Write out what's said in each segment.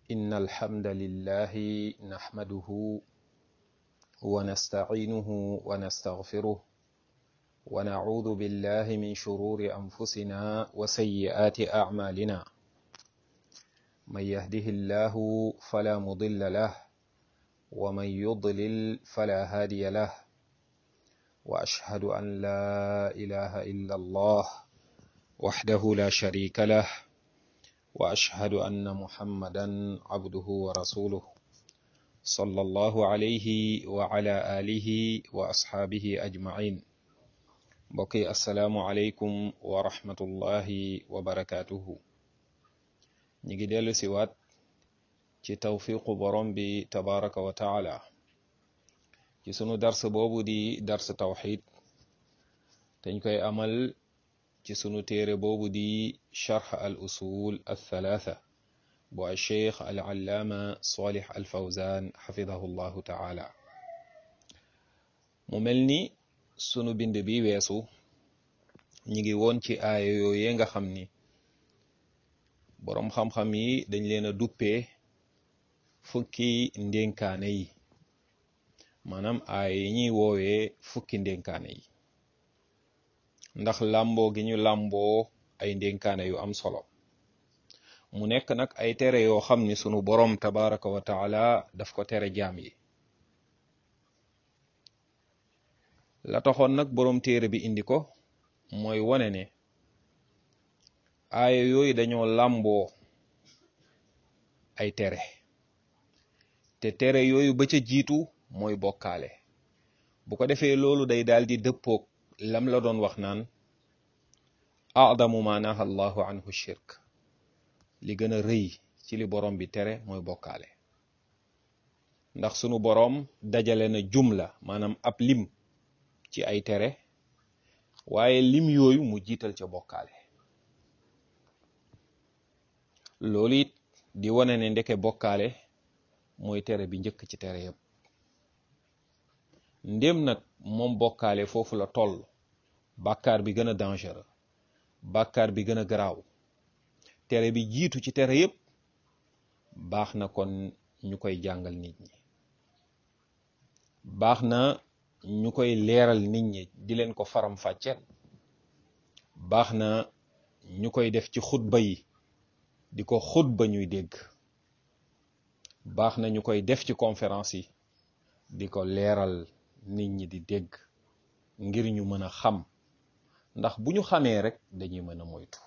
إن الحمد لله نحمده ونستعينه ونستغفره ونعوذ بالله من شرور أنفسنا وسيئات أعمالنا من يهده الله فلا مضل له ومن يضلل فلا هادي له وأشهد أن لا إله إلا الله وحده لا شريك له وأشهد أن محمدا عبده ورسوله صلى الله عليه وعلى آله وأصحابه أجمعين بقي السلام عليكم ورحمة الله وبركاته نيجي ديلو سيوات ci tawfiqu borom bi tabaraka wa taala ci sunu dars boobu di dars tawxid dañ koy amal ci sunu téere boobu di charx al usul al thalatha bu al cheikh al allaama salih al fawzan xafidahu llahu taala mu mel ni sunu bind bi weesu ñi ngi woon ci aaya yooyee nga xam ni boroom xam-xam yi dañ leen a duppee fukki ndénkaane yi maanaam aaya yi ñuy woowee fukki ndénkaane yi ndax làmboo gi ñu làmboo ay ndénkaane yu am solo mu nekk nag ay tere yoo xam ni sunu boroom tabaraka wa taala daf ko tere jaam yi la taxoon nag boroom téere bi indi ko mooy wone ne aaya yooyu dañoo làmboo ay tere te tere yooyu ba ca jiitu mooy bokkaale bu ko defee loolu day daal di dëppoog lam la doon wax naan adamu ma naha allahu anhu shirk li gën a rëy ci li borom bi tere mooy bokkaale ndax sunu boroom dajale na jumla maanaam ab lim ci ay tere waaye lim yooyu mu jiital ca bokkaale loolu it di wane ne ndeke bokkaale mooy tere bi njëkk ci tere yëpp ndéem nag moom bokkaale foofu la toll bàkkaar bi gën a dangereux bàkkaar bi gën a garaaw tere bi jiitu ci tere yëpp baax na kon ñu koy jàngal nit ñi baax na ñu koy leeral nit ñi di leen ko faram fàcceel baax na ñu koy def ci xutba yi di ko xutba ñuy dégg baax na ñu koy def ci conférence yi di ko leeral nit ñi di dégg ngir ñu mën a xam ndax bu ñu xamee rek dañuy mën a moytu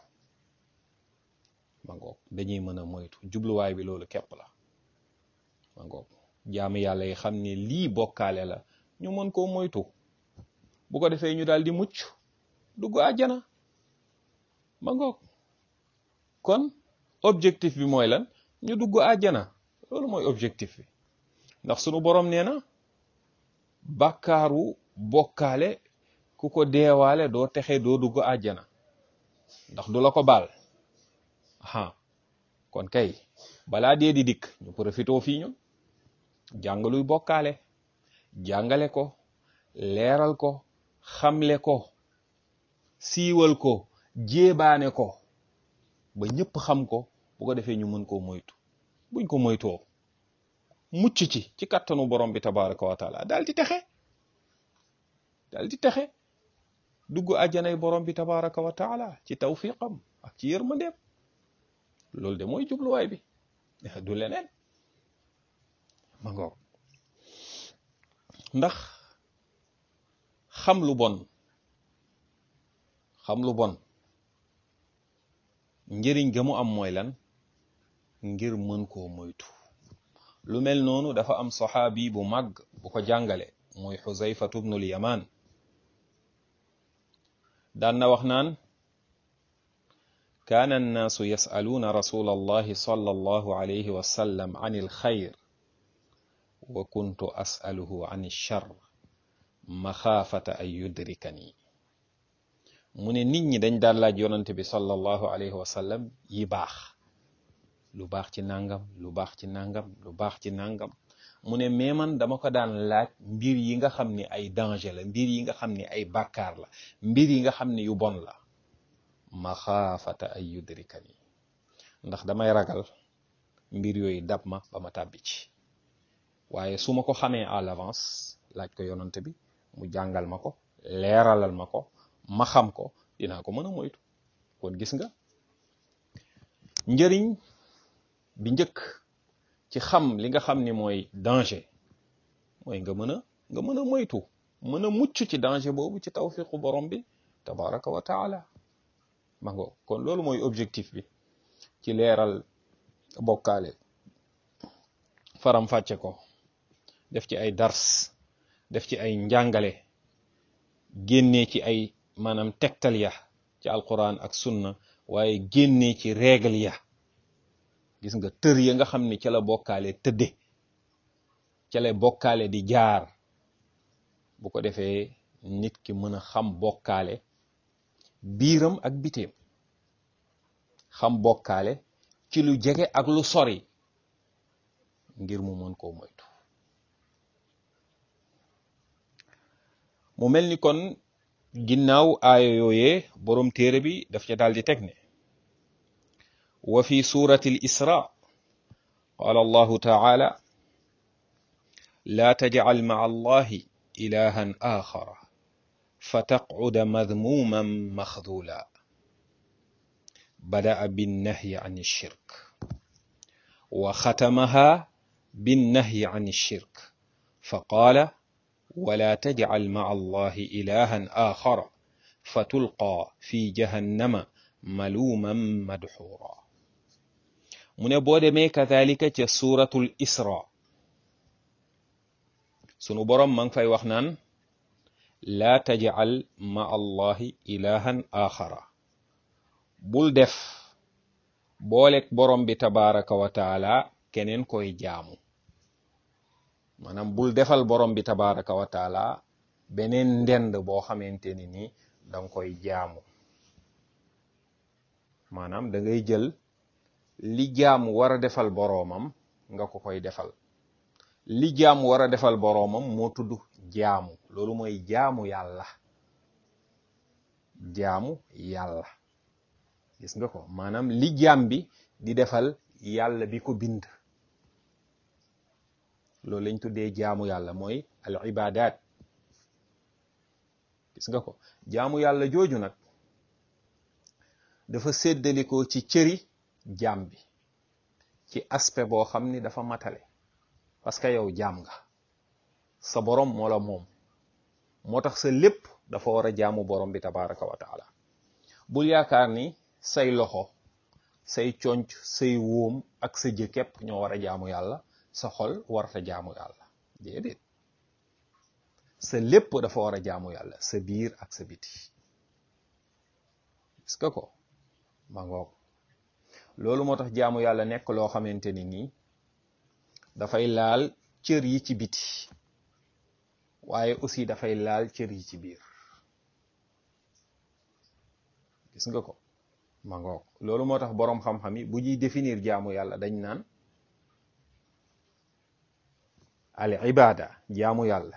ma ngoog dañuy mën a moytu jubluwaay bi loolu képp la ma ngoog jaamu yàlla yi xam ne lii bokkaale la ñu mën koo moytu bu ko defee ñu daal di mucc dugg àjjana ma ngoog kon objectif bi mooy lan ñu dugg àjjana loolu mooy objectif bi ndax sunu boroom nee na bàkkaaru bokkaale ku ko deewaale doo texe doo dugg àjjana ndax du la ko baal aha kon kay balaa dee di dikk ñu profitoo fii ñun jàngaluy bokkaale jàngale ko leeral ko xamle ko siiwal ko jéebaane ko ba ñëpp xam ko bu ko defee ñu mën koo moytu buñ ko moytoo mucc ci ci kattanu borom bi tabaraka wa taala daal di texe daal di texe dugg àjjanay borom bi tabaraka wa taala ci tawfiqam ak ci yërmandeem loolu de mooy jubluwaay bi du leneen ma ngoog ndax xam lu bon xam lu bon njëriñ ga mu am mooy lan ngir mën koo moytu lu mel noonu dafa am saxaabi bu màgg bu ko jàngale mooy xuzayfatu bnul yamaan daan na wax naan kaana annaasu yasaluuna rasula allahi sala allahu alayhi wa sallam an ilxayr wa kuntu asaluhu an ilchar maxaafata an yudrikani mu ne nit ñi dañ daan laaj yonante bi sallallahu alayhi wa sallam yi baax lu baax ci nangam lu baax ci nangam lu baax ci nangam mu ne mais man dama ko daan laaj mbir yi nga xam ni ay danger la mbir yi nga xam ni ay bàkkaar la mbir yi nga xam ni yu bon la maxaafata ay yudrikani ndax damay ragal mbir yooyu dab ma ba ma tàbbi ci waaye su ma ko xamee à l'avance laaj ko yonante bi mu jàngal ma ko leeralal ma ko ma xam ko dinaa ko mën a moytu kon gis nga njëriñ bi njëkk ci xam li nga xam ni mooy danger mooy nga mën a nga mën a moytu mën a mucc ci danger boobu ci tawfiqu borom bi tabaraka wa taala ma ngo kon loolu mooy objectif bi ci leeral bokkaale faram fàcce ko def ci ay dars def ci ay njàngale génnee ci ay maanaam tegtal ya ci alquran ak sunna waaye génnee ci règle ya gis nga tër ya nga xam ni ca la bokkaale tëdde ca la bokkaale di jaar bu ko defee nit ki mën a xam bokkaale biiram ak biteem xam bokkaale ci lu jege ak lu sori ngir mu mën koo moytu mu mel ni kon ginnaaw aaya yooyee boroom téere bi daf ca daal di teg ne wa fi surati al isra qala allahu taala laa tajcal maca allahi ilahan axara fataqcuda madmuuman maxdula bada'a binnahyi an alshirk wa xatamaha binnahyi an alshirk faqaala ولا تجعل مع الله إلها آخر فتلقى في جهنم ملوما مدحورا من بود مي كذلك سورة الإسراء سنو برم من في وخنان لا تجعل مع الله إلها آخر بول دف بولك برم بتبارك وتعالى كنن كوي جامو maanaam bul defal borom bi tabaraka wa taala beneen ndend boo xamante ni ni danga koy jaamu maanaam da ngay jël li jaamu war a defal boroomam nga ko koy defal li jaamu war a defal boroomam moo tudd jaamu loolu mooy jaamu yàlla jaamu yàlla gis nga ko maanaam li jaam bi di defal yàlla bi ko bind loolu lañ tuddee jaamu yàlla mooy al ibadat gis nga ko jaamu yàlla jooju nag dafa séddalikoo ci cëri jaam bi ci aspect boo xam ni dafa matale parce que yow jaam nga sa borom moo la moom moo tax sa lépp dafa war a jaamu borom bi tabaraka wa taala bul yaakaar ni say loxo say conc say wóom ak sa jë képp ñoo war a jaamu yàlla sa xol warta jaamu yàlla déedéet sa lépp dafa war a jaamu yàlla sa biir ak sa biti gis nga ko ma ngoog loolu moo tax jaamu yàlla nekk loo xamante ni nii dafay laal cër yi ci biti waaye aussi dafay laal cër yi ci biir gis nga ko ma ngoog loolu moo tax boroom xam-xam yi bu ñuy définir jaamu yàlla dañ naan al ibada jaamu yàlla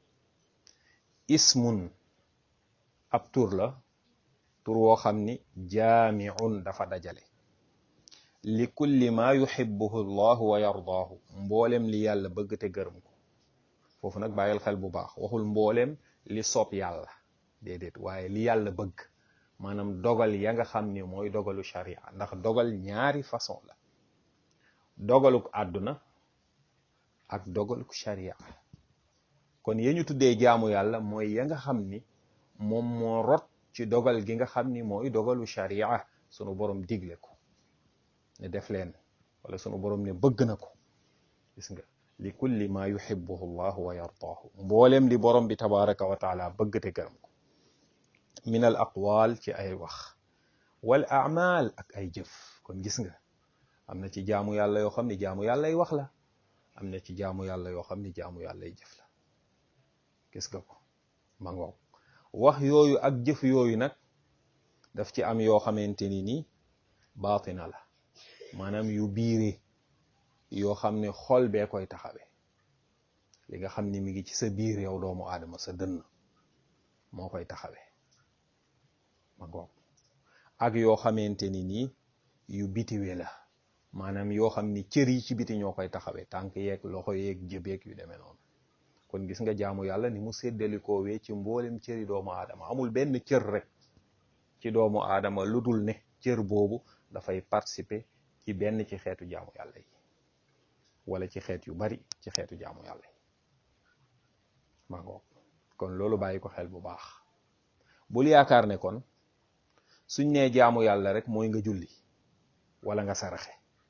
ismun ab tur la tur woo xam ni jaamiun dafa dajale li kulli ma yuhibbuhu llahu wa yardaahu mboolem li yàlla bëgg te gërëm ko foofu nag bàyyil xel bu baax waxul mboolem li soob yàlla déedéet waaye li yàlla bëgg maanaam dogal ya nga xam ni mooy dogalu sharia ndax dogal ñaari façon la dogaluk àdduna ak dogaluk sharia kon ya ñu tuddee jaamu yàlla mooy ya nga xam ni moom moo rot ci dogal gi nga xam ni mooy dogalu sharia sunu borom digle ko ne def leen wala sunu borom ne bëgg na ko gis nga li kulli ma yuhibbuhu llahu wa yardaahu mboolem li borom bi tabaraka wa taala bëgg te gërëm ko min al aqwal ci ay wax wal a'mal ak ay jëf kon gis nga am na ci jaamu yàlla yoo xam ni jaamu yàlla ay wax la am na ci jaamu yàlla yoo xam ni jaamu yàlla ay jëf la gis nga ko ma ngoog wax yooyu ak jëf yooyu nag daf ci am yoo xamante ni nii baatina la maanaam yu biire yoo xam ne xol bee koy taxawee li nga xam ni mi ngi ci sa biir yow doomu aadama sa dënn moo koy taxawee ma ngoog ak yoo xamante ni nii yu bitiwe la maanaam yoo xam ni cër yi ci biti ñoo koy taxawee tànk yeeg loxo yeeg jëbeeg yu demee noonu kon gis nga jaamu yàlla ni mu séddalikoo ci mboolem cëri doomu aadama amul benn cër rek ci doomu aadama lu dul ne cër boobu dafay participer ci benn ci xeetu jaamu yàlla yi wala ci xeet yu bari ci xeetu jaamu yàlla yi ma ngoog kon loolu bàyyi ko xel bu baax bul yaakaar ne kon suñ nee jaamu yàlla rek mooy nga julli wala nga saraxe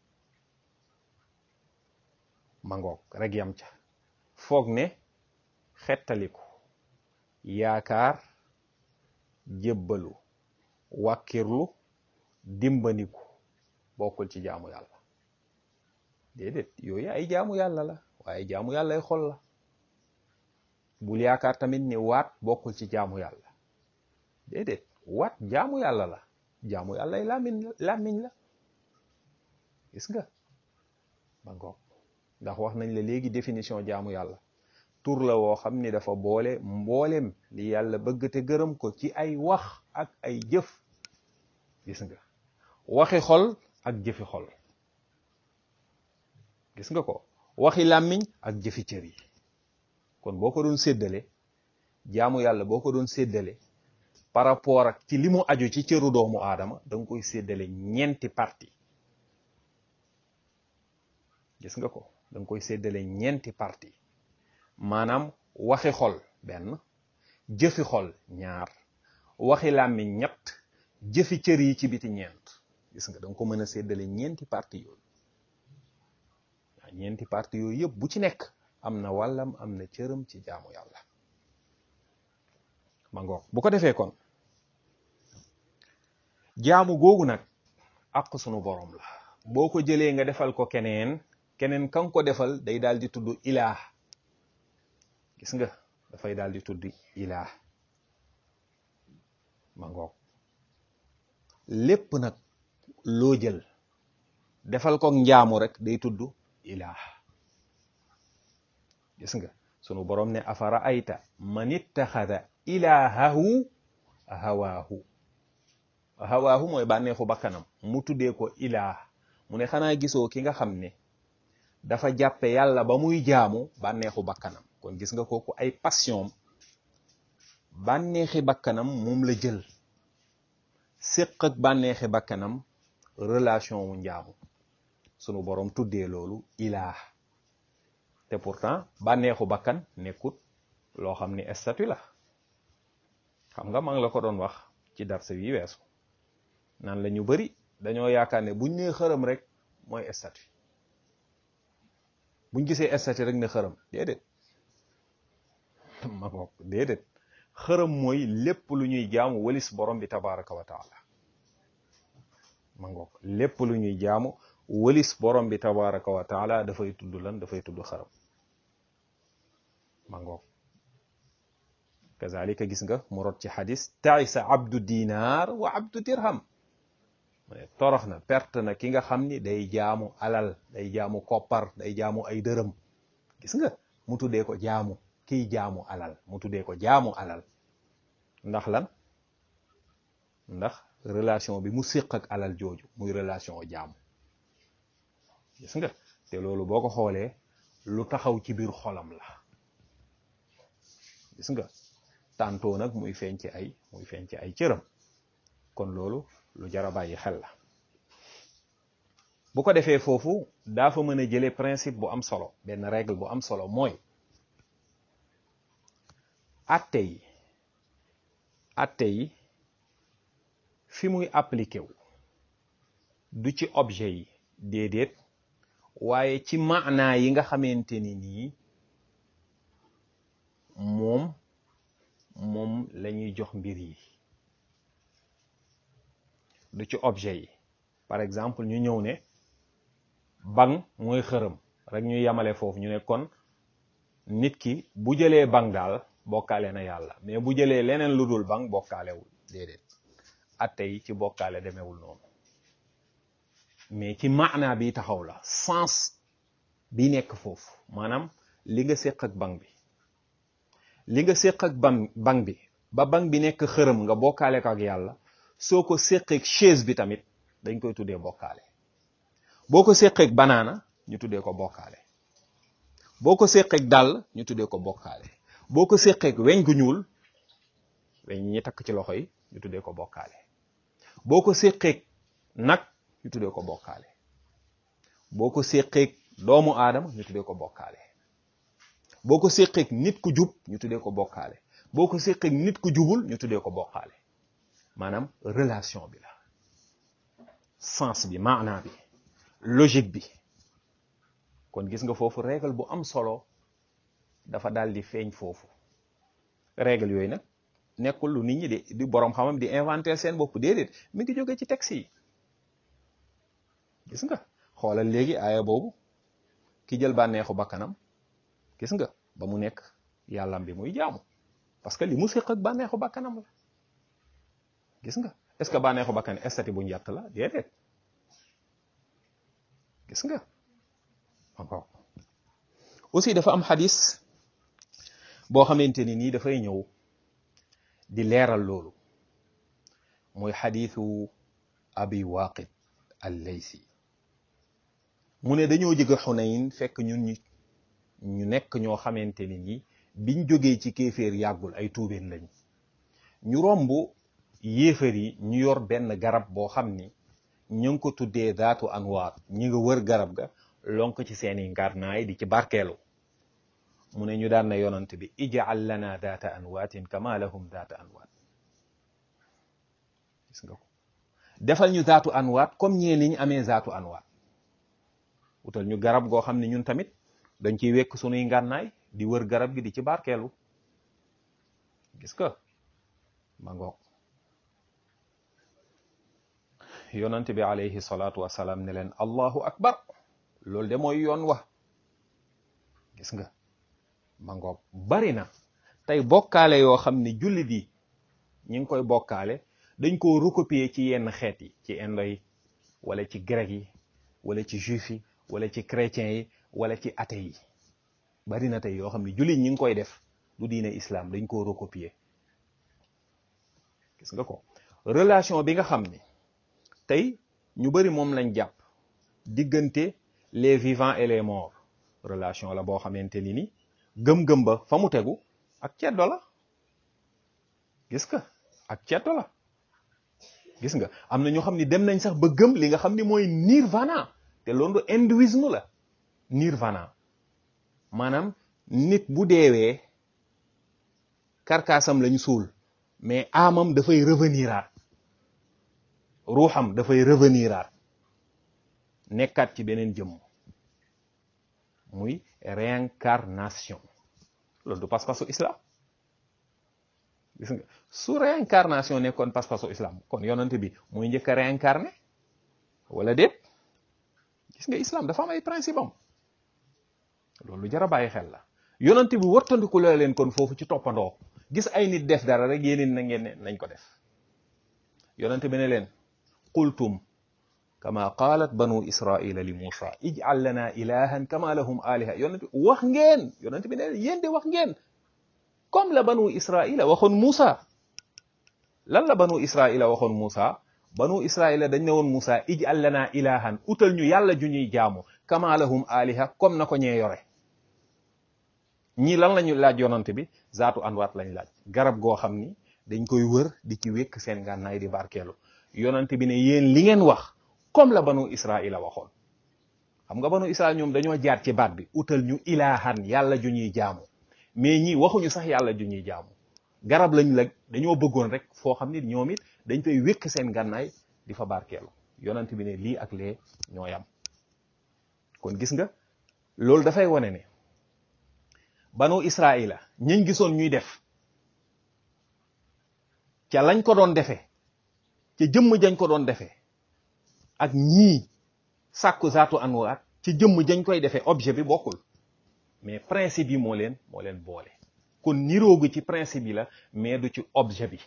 ma ngoog rek yam ca foog ne xettaliku yaakaar jébbalu wàkkirlu dimbaniku bokkul ci jaamu yàlla déedéet yooyu ay jaamu yàlla la waaye jaamu yàlla ay xol la bul yaakaar tamit ni waat bokkul ci jaamu yàlla déedéet waat jaamu yàlla la jaamu yàlla ay làmmiñ làmmiñ la gis nga ba ngoog ndax wax nañ la léegi définition jaamu yàlla tur la woo xam ni dafa boole mboolem li yàlla bëgg te gërëm ko ci ay wax ak ay jëf gis nga waxi xol ak jëfi xol gis nga ko waxi làmmiñ ak jëfi cër yi kon boo ko doon séddale jaamu yàlla boo ko doon séddale par rapport ak ci li mu aju ci cëru doomu aadama da nga koy séddale ñeenti parti gis nga ko da nga koy séddale ñeenti parti maanaam waxi xol benn jëfi xol ñaar waxi làmmiñ ñett jëfi cër yi ci biti ñeent gis nga da nga ko mën a séddale ñeenti parti yooyu waaw ñeenti parti yooyu yëpp bu ci nekk am na wàllam am na cëram ci jaamu yàlla ma ngoog bu ko defee kon jaamu googu nag àq sunu borom la boo ko jëlee nga defal ko keneen keneen kan ko defal day daal di tudd ilaah gis nga dafay daal di tudd ilaah ma ngoog lépp nag loo jël defal ko njaamu rek day tudd ilaah gis nga sunu borom ne afara ayta man ittaxada ilaahahu hawaahu hawaahu mooy bànneexu bakkanam mu tuddee ko ilaah mu ne xanaa gisoo ki nga xam ne dafa jàppe yàlla ba muy jaamu bànneexu bakkanam kon gis nga kooku ay passion bànneexi bakkanam moom la jël séq ak bànneexi bakkanam relation wu njaamu sunu borom tuddee loolu ilaah te pourtant bànneexu bakkan nekkut loo xam ni statut la xam nga maa ngi la ko doon wax ci darse wi weesu naan la ñu bari dañoo yaakaar ne buñ nee xërëm rek mooy statut buñ gisee statut rek ne xërëm déedéet ma ngoog déedéet xërëm mooy lépp lu ñuy jaamu walis borom bi tabaraka wa taala ma ngoog lépp lu ñuy jaamu walis borom bi tabaraka wa taala dafay tudd lan dafay tudd xërëm ma ngoog kazalika gis nga mu rot ci xadis taisa abdu dinar wa abdu dirham mu ne torox na perte na ki nga xam ni day jaamu alal day jaamu koppar day jaamu ay dërëm gis nga mu tuddee ko jaamu kiy jaamu alal mu tuddee ko jaamu alal ndax lan ndax relation bi mu séq ak alal jooju muy relation jaamu gis nga te loolu boo ko xoolee lu taxaw ci biir xolam la gis nga tàntoo nag muy feeñ ci ay muy feeñ ci ay cëram kon loolu lu jar a bàyyi xel la bu ko defee foofu daa fa mën a jëlee principe bu am solo benn règle bu am solo mooy atte yi atte yi fi muy appliqué wu du ci objet yi déedéet waaye ci maanaa yi nga xamante ni nii moom moom la ñuy jox mbir yi du ci objet yi par exemple ñu ñëw ne bang mooy xërëm rek ñu yemale foofu ñu ne kon nit ki bu jëlee bang daal bokkaale na yàlla mais bu jëlee leneen lu dul bang bokkaalewul déedéet atte yi ci bokkaale demewul noonu mais ci maanaa bi taxaw la sens bi nekk foofu maanaam li nga séq ak bang bi li nga séq ak bang bang bi ba bang bi nekk xërëm nga bokkaale ko ak yàlla soo ko séqeek chaise bi tamit dañ koy tuddee bokkaale boo ko séqeeg banaana ñu tuddee ko bokkaale boo ko séqeeg dàll ñu tuddee ko bokkaale boo ko séqeeg weñ gu ñuul weñ ñi takk ci loxo yi ñu tuddee ko bokkaale boo ko séqeeg nag ñu tuddee ko bokkaale boo ko séqeeg doomu aadama ñu tuddee ko bokkaale boo ko séqeeg nit ku jub ñu tuddee ko bokkaale boo ko séqeeg nit ku jubul ñu tuddee ko bokkaale maanaam relation bi la sens bi maanaa bi logique bi kon gis nga foofu règle bu am solo dafa daal di feeñ foofu règle yooyu nag nekkul lu nit ñi di di boroom xamam di inventer seen bopp déedéet mi ngi jóge ci texte yi gis nga xoolal léegi aaya boobu ki jël bànneexu bakkanam gis nga ba mu nekk yàllam bi muy jaamu parce que li mu séq ak bànneexu bakkanam la gis nga est-ce que bànneexu bakkan estati bu njatt la déedéet gis nga encore aussi dafa am xadis boo xamante ni nii dafay ñëw di leeral loolu muy xadisu abi waqid al laysi mu ne dañoo jóge xunayn fekk ñun ñu ñu nekk ñoo xamante ni nii biñ jógee ci kéeféer yàggul ay tuubeen lañ ñu romb yéefar yi ñu yor benn garab boo xam ni ñu ngi ko tuddee daatu anwaar ñi nga wër garab ga lonk ci seeni ngarnaay di ci barkeelu mu ne ñu daan na yonant bi ij'al lana daata anwaatin kama lahum daata anwaat gis nga ko defal ñu daatu anwaat comme ñee ni ñu amee daatu anwaat wutal ñu garab goo xam ne ñun tamit dañ ciy wekk sunuy ngànnaay di wër garab gi di ci barkeelu gis nga ma ngoog yonant bi alayhi salaatu wasalaam ne leen allahu akbar loolu de mooy yoon wa gis nga ma ngoog bari na tey bokkaale yoo xam ne jullit yi ñi ngi koy bokkaale dañ ko recopier ci yenn xeet yi ci indo yi wala ci grec yi wala ci juif yi wala ci chrétiens yi wala ci athée yi bari na tey yoo xam ne jullit ñi ngi koy def du diine islam dañ ko recopier gis nga ko relation bi nga xam ni tey ñu bari moom lañ jàpp diggante les vivants et les morts relation la boo xamante ni ni gëm-gëm ba fa mu tegu ak ceddo la gis nga ak ceddo la gis nga am na ñoo xam ni dem nañ sax ba gëm li nga xam ni mooy nirvana te loolu hindouisme la nirvana maanaam nit bu deewee karkaasam lañ suul mais amam dafay reveniraat ruuxam dafay reveniraat nekkaat ci beneen jëmm muy réincarnation loolu du pas-pasu islam gis nga su réincarnation nekkoon pas-pasu islam kon yonante bi muy njëkk a réincarné wala déet gis nga islam dafa am ay principe am loolu jar a bàyyi xel la yonante bi wartandiku la leen kon foofu ci toppandoo gis ay nit def dara rek yéeneen na ngeen ne nañ ko def yonante bi ne leen qultum kama qaalat banu israila li Musa ij'al lana ilahan kama lahum aliha yonent bi wax ngeen yonent bi ne yéen de wax ngeen comme la banu israila waxoon Musa lan la banu israila waxoon Musa banu israila dañ ne woon Musa ij'al lana ilahan utal ñu yàlla ju ñuy jaamu kama lahum aliha comme na ko ñee yore ñii lan lañu laaj yonent bi zaatu anwaat lañ laaj garab goo xam ni dañ koy wër di ci wékk seen ngànnaay di barkeelu yonent bi ne yéen li ngeen wax comme la banu israila waxoon xam nga banu israil ñoom dañoo jaar ci baat bi utal ñu ilaahan yàlla ju ñuy jaamu mais ñi waxuñu sax yàlla ju ñuy jaamu garab lañ la dañoo bëggoon rek foo xam ni ñoom it dañ fay wékk seen gànnaay di fa barkeelu yonent bi ne lii ak lee ñoo yam kon gis nga loolu dafay wane ne banu israila ñañ gisoon ñuy def ca lañ ko doon defee ca jëmm jañ ko doon defee ak ñii sàkku zaatu anwaat ci jëmm jañ koy defee objet bi bokkul mais principe yi moo leen moo leen boole kon niroogu ci principe yi la mais du ci objet bi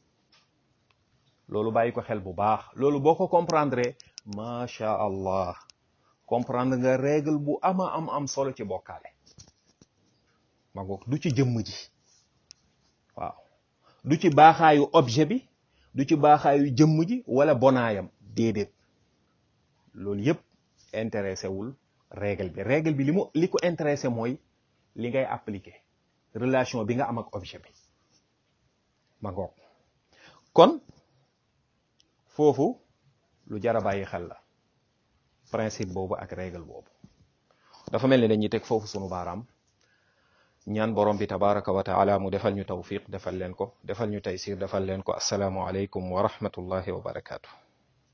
loolu bàyyi ko xel bu baax loolu boo ko comprendre macha allah comprendre nga règle bu ama am am solo ci bokkaale ma ngoog du ci jëmm ji waaw du ci baaxaayu objet bi du ci baaxaayu jëmm ji wala bonaayam déedéet loolu yépp intéressé wul règle bi règle bi li mu li ko intéressé mooy li ngay appliquer relation bi nga am ak objet bi ma ngoog kon foofu lu jar a bàyyi xel la principe boobu ak règle boobu dafa mel ni dañuy teg foofu sunu baaraam ñaan borom bi tabaraka wa taala mu defal ñu tawfiq defal leen ko defal ñu taysir defal leen ko asalaamu aleykum wa rahmatullahi wa barakaatu